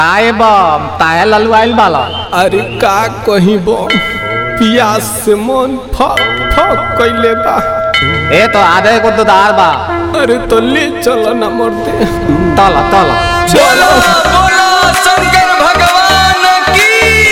आए बम ताया ललू आइल बाला अरे का कहीं बो पियास से मन फक फक कैले बा ए तो आधे को तो दार बा अरे तो ले चलो ना मरते तला तला चलो बोलो शंकर भगवान की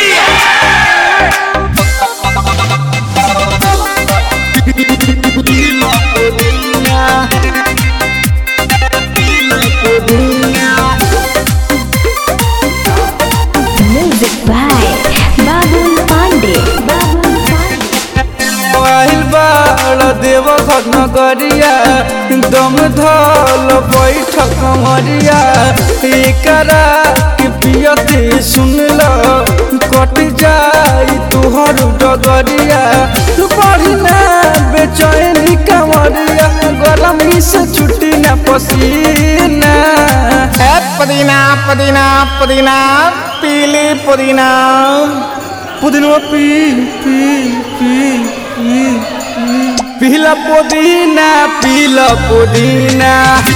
Music by Babul Pandey. Babul Pandey. आइल बाड़ देव नगरिया दम धल बैठ कमरिया एकरा के पियते सुन ल कट जाई तुहर डगरिया तू पढ़ी ना बेचैनी कमरिया गरमी से छुट्टी ना पसीना ए पुदीना पुदीना पुदीना पीली पुदीना पुदीना पी पी पी पी पीला पुदीना पीला पुदीना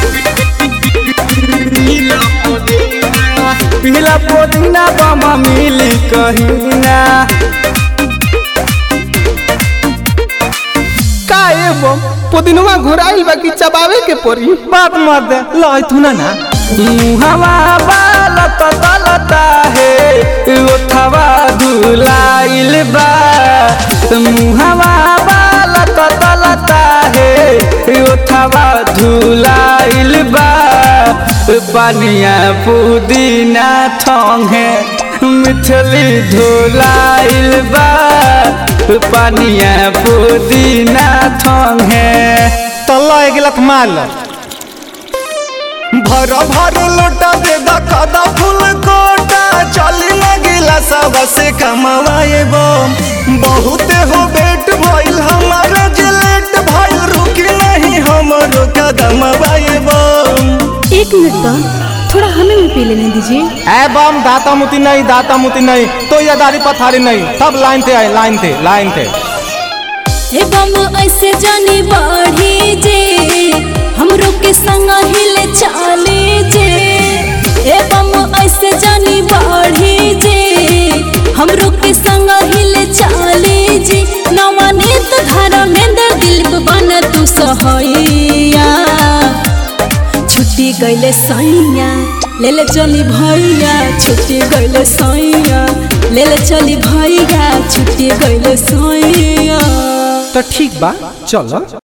पीला पुदीना बामा मिली कहीना काए बो पुदिनवा घुराइल बा कि चबावे के पड़ी बात मत दे लाई तू ना ना मुहवा बालत तलता है ओठवा धुलाइल बा मुहवा बालत तलता है ओठवा धुलाइल बा पानिया पुदीना ठोंगे मिथली धुलाइल बा पानिया पुदीना ठोंगे तल्ला एक गिलत मार लो भर भर लोटा दे दखदा फूल कोटा चली लगिला सब से कमवाए बम बहुते हो बेट भइल हमारा जिलेट भइल रुकी नहीं हमरो कदम बाए बम एक मिनट बम थोड़ा हमें भी पी लेने दीजिए ए बम दाता मुती नहीं दाता मुती नहीं तो ये दारी पथारी नहीं सब लाइन थे आए लाइन थे लाइन थे हे बम ऐसे जानी बाढ़ी जे हमरो के संग हिले चाले जे हे बम ऐसे जानी बाढ़ी जे हमरो के संग हिले चाले जे नवनीत धारा में दर दिल बना तू सहैया छुट्टी गइले सैया ले ले चली भैया छुट्टी गइले सैया ले ले चली भैया छुट्टी गइले सैया तो ठीक बा चलो